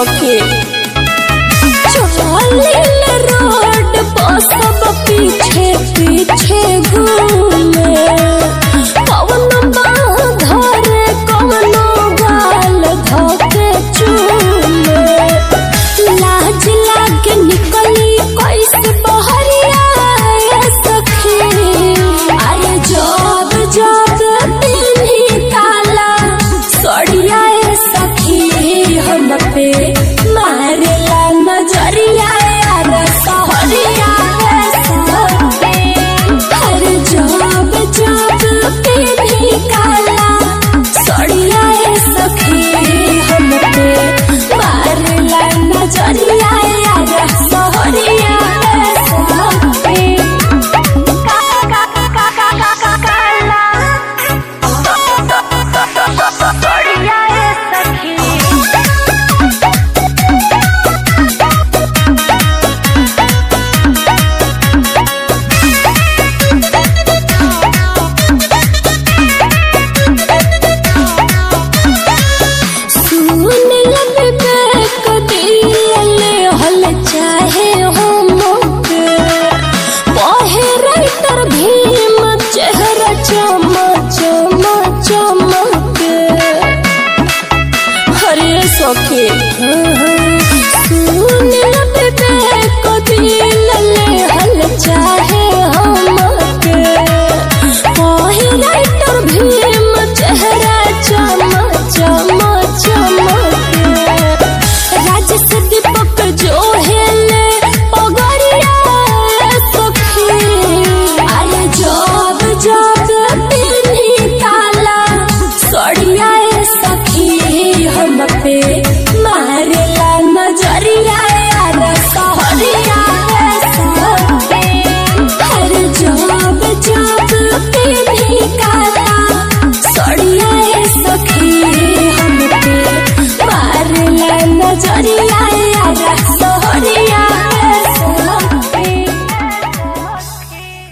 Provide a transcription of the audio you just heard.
सके चलिल रोड पर सब पीछे पीछे घूमे कौन बाह धरे कौन गाल धके चूमे लाज लागे निकली कैसे बहरिया ए सखी अरे जब जब पिन्ही काला सड़िया ए सखी हम पे मारेला नजरिया यार सहरिया ए सखी अरे जब जब पिन्ही काला सड़िया ए सखी हम पे मारेला नजरिया यार सहरिया ए सखी सुन लबे बैक दिले हल चाहे हो मोके पहे राइटर भीम चेहरा चमा चमा चमके हरे सखे सुन लबे बैक दिले हल चाहे हो मोके पहे राइटर भीम चेहरा चमा चमा चमके राजस दीपक जो हेले पगड़िया सखी अरे जब जब पिन्ही काला सड़िया ए सखी हम पे मारेला नजरिया यार सहरिया ए सखी अरे जब जब पिन्ही काला सड़िया ए सखी हम पे मारेला नजरिया